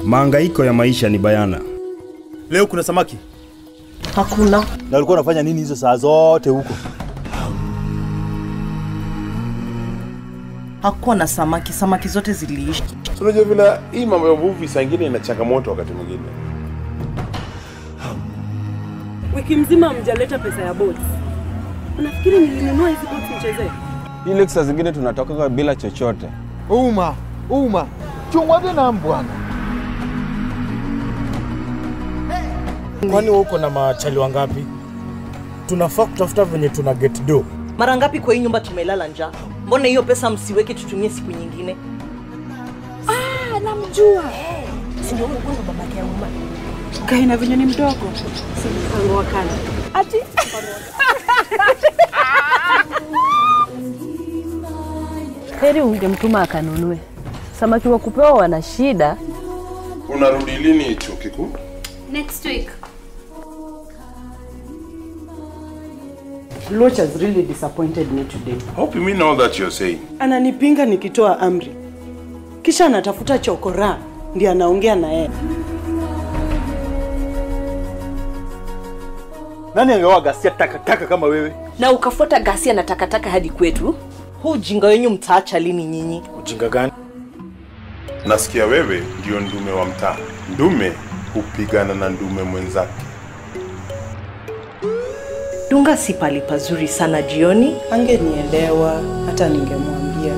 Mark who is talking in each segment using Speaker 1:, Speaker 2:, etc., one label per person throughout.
Speaker 1: Maangaiko ya maisha ni bayana.
Speaker 2: Leo kuna samaki?
Speaker 3: Hakuna.
Speaker 2: Na ulikuwa unafanya nini hizo saa zote huko?
Speaker 3: Hakuwa na samaki, samaki zote ziliisha.
Speaker 4: So, unajua vile hii mambo ya uvuvi saa ingine ina changamoto wakati mwingine.
Speaker 5: Wiki mzima mjaleta pesa ya boats. Unafikiri nilinunua hizi boats nichezee?
Speaker 6: Ile saa zingine tunatoka bila chochote.
Speaker 7: Uma, uma, chungwa tena bwana.
Speaker 8: Kwani wewe uko na machali wangapi? Tunafaa kutafuta venye tuna get do.
Speaker 3: Mara ngapi kwa hii nyumba tumelala njaa? Mbona hiyo pesa msiweke tutumie siku nyingine?
Speaker 5: Ah, namjua. Si ndio huyo huyo babake ya Uma. Kaina venye ni mdogo. Si mpango wa kana. Ati
Speaker 9: Heri ungemtuma akanunue. Samaki wa kupewa wana shida.
Speaker 4: Unarudi lini chuo kikuu?
Speaker 10: Next week.
Speaker 5: Loch has really disappointed me today.
Speaker 4: Hope you mean all that you're saying.
Speaker 5: Ananipinga nikitoa amri, kisha anatafuta chokora ndiye anaongea na yeye.
Speaker 2: Nani angeoa ghasia takataka kama wewe?
Speaker 3: Na ukafuata ghasia na takataka hadi kwetu? Huu ujinga wenyu mtaacha lini nyinyi?
Speaker 8: Ujinga gani?
Speaker 4: Nasikia wewe ndio ndume wa mtaa. Ndume hupigana na ndume mwenzake.
Speaker 3: Dunga si pali pazuri sana jioni.
Speaker 5: Angenielewa hata ningemwambia.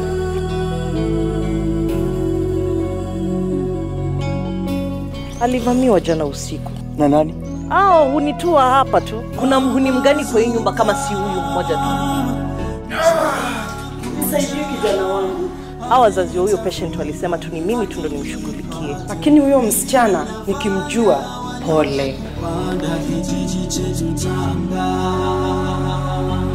Speaker 3: Alivamiwa jana usiku.
Speaker 2: Na nani?
Speaker 3: Ao, hunitua hapa tu. Kuna mhuni mgani kwa hii nyumba kama si huyu mmoja tu?
Speaker 5: Nisaidie kijana wangu.
Speaker 3: Hawa wazazi wa huyo patient walisema tu ni mimi tu ndo nimshughulikie.
Speaker 5: Lakini huyo msichana nikimjua, pole.
Speaker 11: kijiji chetu Tanga